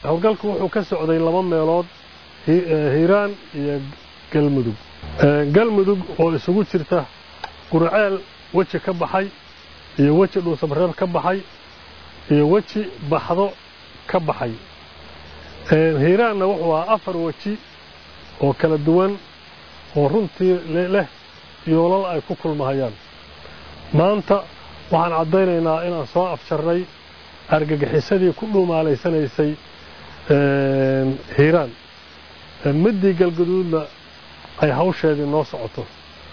howlgalku wuxuu ka socday laba meelood hiiraan iyo galmudug galmudug oo isugu jirta qurceel weji ka baxay iyo weji dhuusamareeb ka baxay iyo weji baxdo ka baxay hiiraanna wuxuu ahaa afar weji oo kala duwan oo runtii leh yoolal ay ku kulmahayaan maanta waxaan caddaynaynaa inaan soo afjarnay argagixisadii ku dhuumaalaysanaysay hiiraan middii galgaduudna ay hawsheedii noo socoto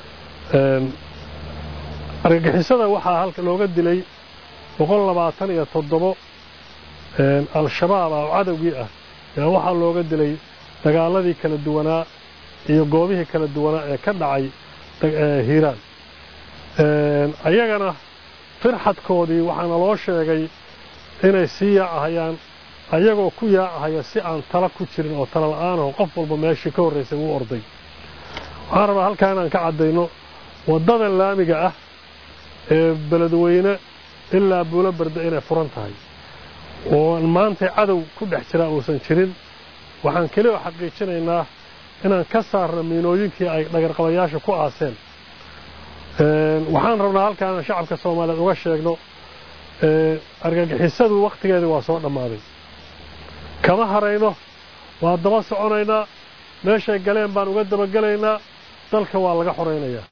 argagixisada waxaa halka looga dilay boqol labaatan iyo toddobo al-shabaab ah oo cadowgii ah yaa waxaa looga dilay dagaaladii kala duwanaa iyo goobihii kala duwanaa ee ka dhacay hiiraan ayagana firxadkoodii waxaana loo sheegay inay sii yaacahayaan ayagoo ku yaacahaya si aan tala ku jirin oo tala la-aanaho qof walba meeshii ka horraysay wuu orday waxaan rabaa halkaa inaan ka caddayno waddadan laamiga ah ee beledweyne ilaa buulo barda inay furan tahay oo maantay cadow ku dhex jiraa uusan jirin waxaan keli oo xaqiijinaynaa inaan ka saarno miinooyinkii ay dhagarqabayaasha ku aaseen waxaan rabnaa halkaa inaan shacabka soomaaliyeed uga sheegno argagixisadu wakhtigeedii waa soo dhammaaday kama harayno waa daba soconaynaa meeshay galeen baan uga dabagelaynaa dalka waa laga xoraynayaa